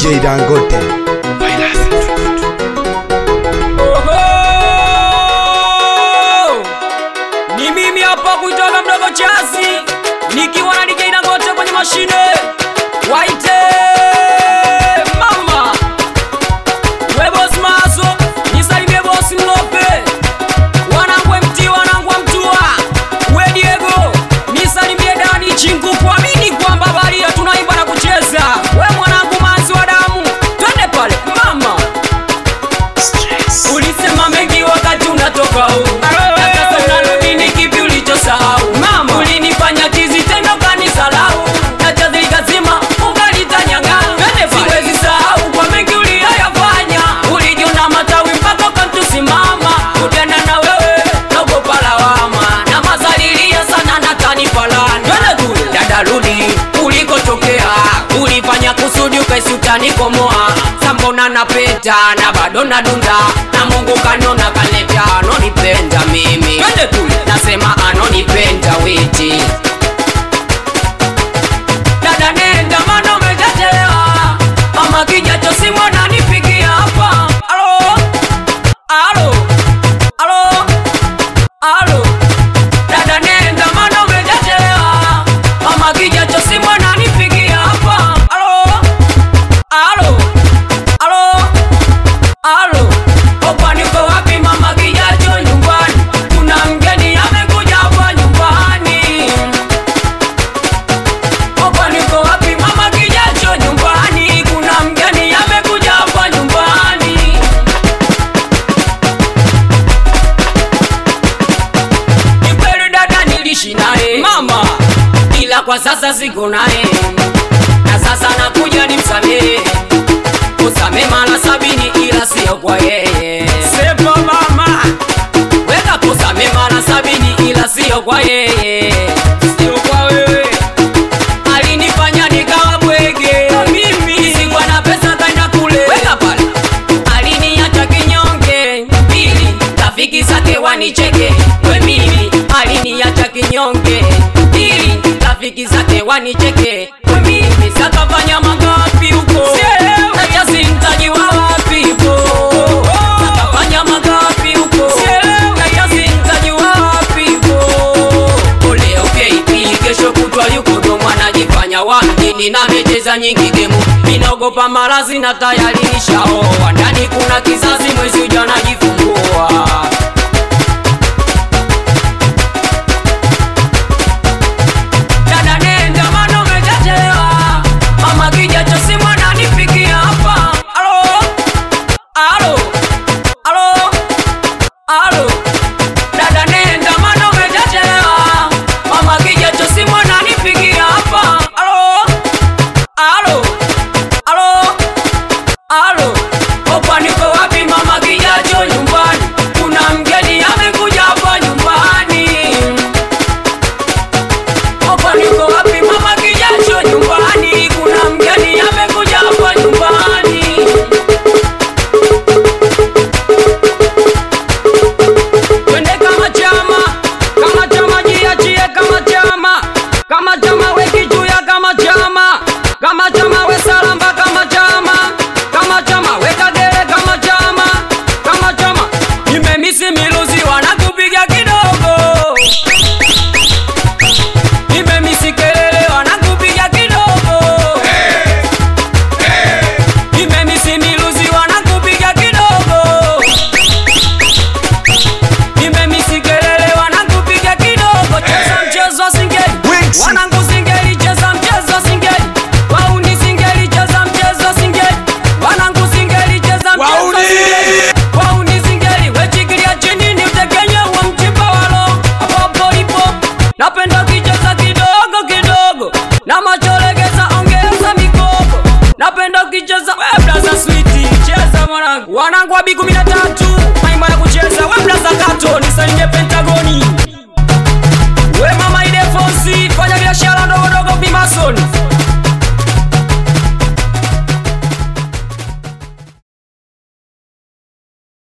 DJ Dangote. Oho! Ni mimi hapa kuitoka mdogo chasi nikiwa na DJ Dangote kwenye mashine waite mama we boss maso nisalimie boss mlope wanangu MT wanangu wa mtua we Diego nisalimie Dani chingu kuamini kwamba baria tunaimba na kucheza we mwanangu manzi wa damu twende pale mama Ulisema mengi wakati unatoka huu Na sasa unarudi ni kipi ulichosahau Mama Ulinifanya kizitendo kanisalau Na chazi likazima ukalitanyanga Siwezi sahau kwa mengi uliyoyafanya Ulijiona matawi mpaka ukamtusimama Kutenda na wewe naogopa lawama Na mazalilia sana na tanipalana Dada rudi ulikotokea Ulifanya kusudi ukaisi utanikomoa Sambona napeta na bado nadunda Na Mungu kanona kaleta anonipenda mimi Nasema anonipenda witi Dada nenda maana umejachelewa Mama kijacho simu ananipigia hapa Alo Alo Alo Alo Dada nenda maana umejachelewa Mama kijacho simu ananipigia hapa Alo Alo Alo Alo Opa niko wapi mama kijacho nyumbani Kuna mgeni amekuja hapa nyumbani Opa niko wapi mama kijacho nyumbani Kuna mgeni amekuja hapa nyumbani Ni kweli dada nilishi naye mama, ila kwa sasa siko naye, na sasa nakuja nimsamehe, usame mara sabini, ila sio kwa yeye. Sepa mama, weka kusame mara sabini, ila sio kwa yeye, sio kwa wewe. Alinifanya nikawa bwege, mimi sikuwa na pesa kaenda kule, weka pale aliniacha kinyonge pili rafiki zake wanicheke we mimi aliniacha kinyonge pili rafiki zake wanicheke we mimi sakafanya magapi huko acha simtaji wa wapi huko sakafanya magapi huko acha simtaji wa wapi huko leo KP kesho kutwa yuko Dodoma anajifanya wa mjini na mecheza nyingi gemu inaogopa marazi na tayari nishaoa ndani kuna kizazi mwezi uja najifungua